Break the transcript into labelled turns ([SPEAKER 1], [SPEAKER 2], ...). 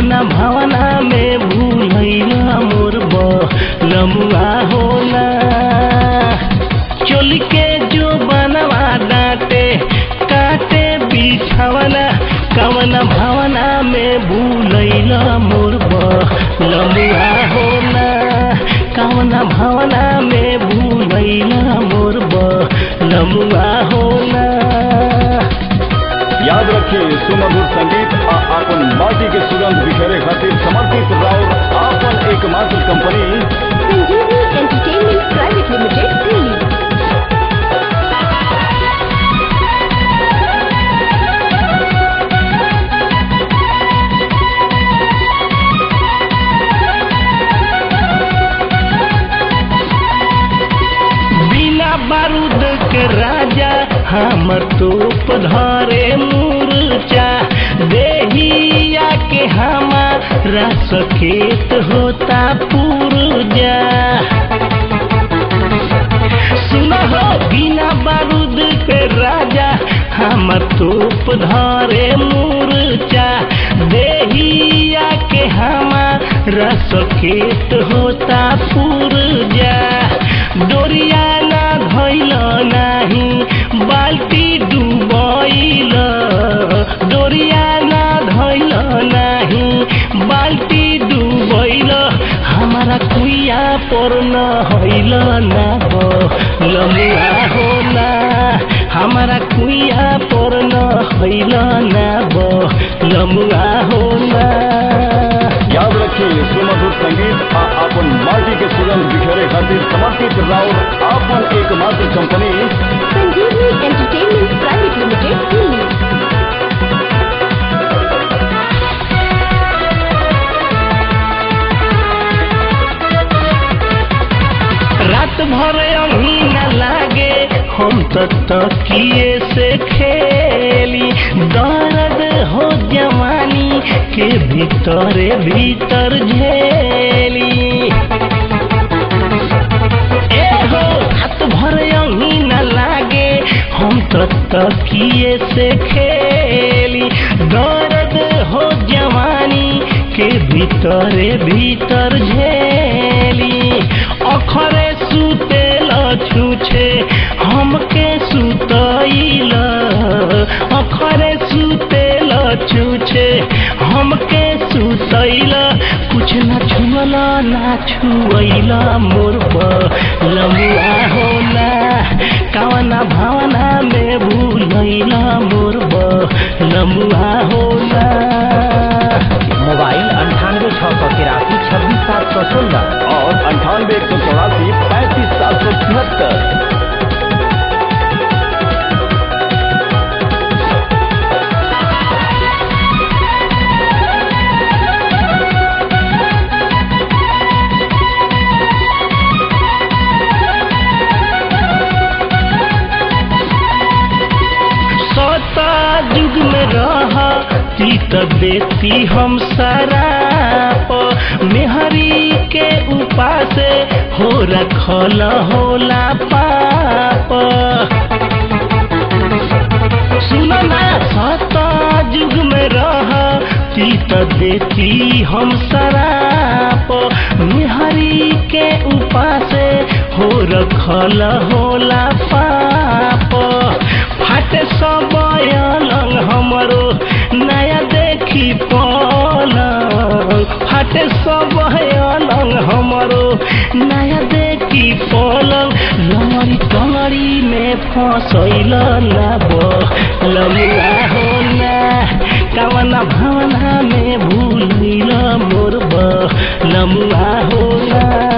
[SPEAKER 1] कवना भावना में भूलैला मोर लमुआ होला चोल के जो बनवा डांटे काटे बिछावना कवना भावना में भूलैला मोर लमुआ होला कवना भावना में भूलैला मोर लमुआ होला
[SPEAKER 2] याद रखिए सुमधुर संगीत आ आपन माटी के सुगंध बिखेरे खातिर समर्पित राउर आपन एकमात्र कंपनी
[SPEAKER 3] संजीवनी एंटरटेनमेंट प्राइवेट लिमिटेड दिल्ली
[SPEAKER 1] बिना बारूद के राजा हमर तोप धरे मूर्चा देहिया के हमारा सकेत होता पुरजा सुना हो बिना बारूद के राजा हमर तोप धरे मूर्चा देहिया के हमारा सकेत होता पुरजा डोरिया ना धैल नाही बाल्टी डुबैल डोरिया ना धैल नाही बाल्टी डुबैल हमारा कुइया पर न हैल ना लमुआ होला हमारा कुइया पर न हैल ना लमुआ होला
[SPEAKER 2] याद रखिए सुमधुर संगीत आ आपन माटी के सुगंध बिखेरे खातिर समर्पित राउर आपन एकमात्र कंपनी
[SPEAKER 3] संजीवनी एंटरटेनमेंट प्राइवेट लिमिटेड दिल्ली
[SPEAKER 1] रात भर अभी न लागे हम तो तकिए से खेली दर्द हो जवानी के भीतरे भीतर झेली ए हो रात भर अभी न लागे हम तो तकिए से खेली दर्द हो जवानी के भीतरे भीतर झेली अखरे सुतेल छुछे हमके सुतैल अखरे सुतेल छुछे हमके सुतैल कुछ न छुअल ना छुअल मोर लमुआ होला कवना भावना में भूलैल मोर लमुआ होला
[SPEAKER 4] मोबाइल अंठानवे छः सौ तिरासी छब्बीस सात सौ सोलह
[SPEAKER 2] और अंठानवे एक सौ चौरासी पैंतीस सात सौ तिहत्तर
[SPEAKER 1] सता युग में रहा ती त देती हम शराप मेहरी के उपासे हो रखल होला पाप सुनो ना सता युग में रहा ती त देती हम शराप मेहरी के उपासे हो रखल होला पाप फाटे सब अलग हमरो नया देखी पलंग फाटे सब अलग हमरो नया देखी पलंग लमरी कमरी में फसैल लाब लमुआ होला कवना भावना में भूलिल मोर लमुआ होला